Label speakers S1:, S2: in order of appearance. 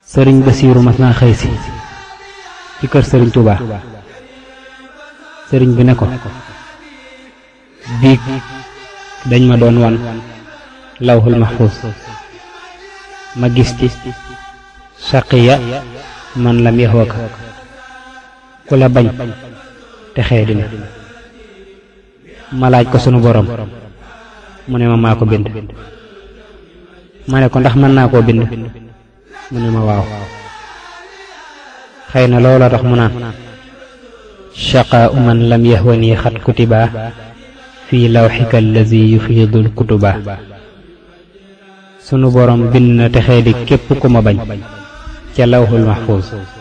S1: sëriñ Basiiru mas naa xëy si ci kër sëriñ Touba sëriñ bi ne ko biig dañ ma doon wan lawhul mahfuz ma gis ci saqiya man lam yaxwaka ku la bañ te xee dina ma laaj ko sunu borom mu ne ma maa ko bind ma ne ko ndax mën naa koo bind mu ne ma waaw xëy na loola tax mu naan shaqaa man lam yahwani xat kutiba fii lawxika allazi yufiidul kutuba sunu borom bind na texee di képp ku ma bañ ca lawxul mahfuus